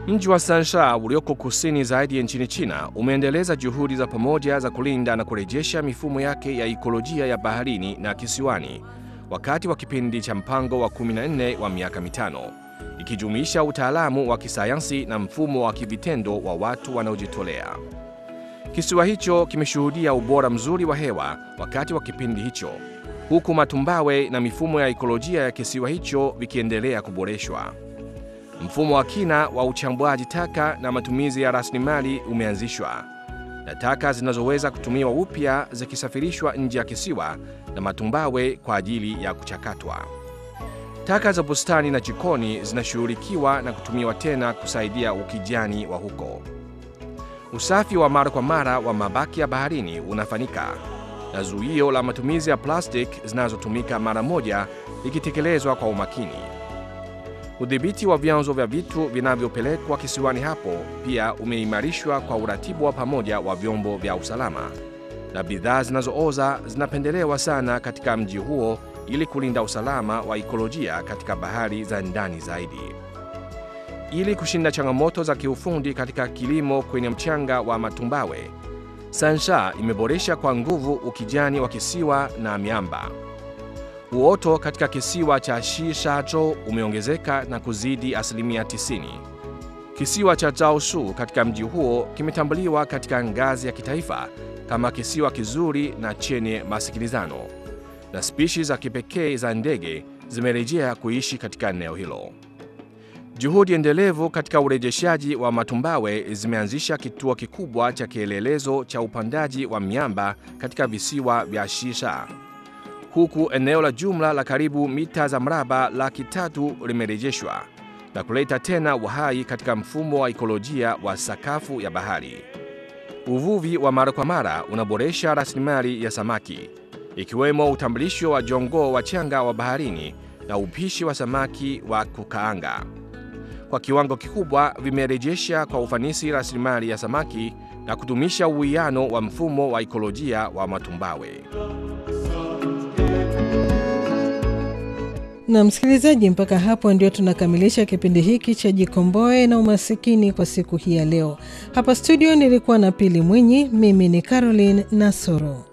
Mji wa Sansha ulioko kusini zaidi nchini China umeendeleza juhudi za pamoja za kulinda na kurejesha mifumo yake ya ikolojia ya baharini na kisiwani wakati wa kipindi cha mpango wa 14 wa miaka mitano, ikijumuisha utaalamu wa kisayansi na mfumo wa kivitendo wa watu wanaojitolea. Kisiwa hicho kimeshuhudia ubora mzuri wa hewa wakati wa kipindi hicho, huku matumbawe na mifumo ya ikolojia ya kisiwa hicho vikiendelea kuboreshwa. Mfumo wa kina wa uchambuaji taka na matumizi ya rasilimali umeanzishwa na taka zinazoweza kutumiwa upya zikisafirishwa nje ya kisiwa na matumbawe kwa ajili ya kuchakatwa. Taka za bustani na jikoni zinashughulikiwa na kutumiwa tena kusaidia ukijani wa huko. Usafi wa mara kwa mara wa mabaki ya baharini unafanyika na zuio la matumizi ya plastiki zinazotumika mara moja likitekelezwa kwa umakini. Udhibiti wa vyanzo vya vitu vinavyopelekwa kisiwani hapo pia umeimarishwa kwa uratibu wa pamoja wa vyombo vya usalama, na bidhaa zinazooza zinapendelewa sana katika mji huo ili kulinda usalama wa ikolojia katika bahari za ndani zaidi. Ili kushinda changamoto za kiufundi katika kilimo kwenye mchanga wa matumbawe, Sansha imeboresha kwa nguvu ukijani wa kisiwa na miamba. Uoto katika kisiwa cha Shishajo umeongezeka na kuzidi asilimia 90. Kisiwa cha Chaoshu katika mji huo kimetambuliwa katika ngazi ya kitaifa kama kisiwa kizuri na chenye masikilizano, na spishi za kipekee za ndege zimerejea kuishi katika eneo hilo. Juhudi endelevu katika urejeshaji wa matumbawe zimeanzisha kituo kikubwa cha kielelezo cha upandaji wa miamba katika visiwa vya Shisha huku eneo la jumla la karibu mita za mraba laki tatu limerejeshwa na kuleta tena uhai katika mfumo wa ikolojia wa sakafu ya bahari. Uvuvi wa mara kwa mara unaboresha rasilimali ya samaki, ikiwemo utambulisho wa jongoo wachanga wa baharini na upishi wa samaki wa kukaanga. Kwa kiwango kikubwa vimerejesha kwa ufanisi rasilimali ya samaki na kudumisha uwiano wa mfumo wa ikolojia wa matumbawe. Na msikilizaji, mpaka hapo ndio tunakamilisha kipindi hiki cha Jikomboe na Umasikini kwa siku hii ya leo. Hapa studio nilikuwa na Pili Mwinyi, mimi ni Caroline Nasoro.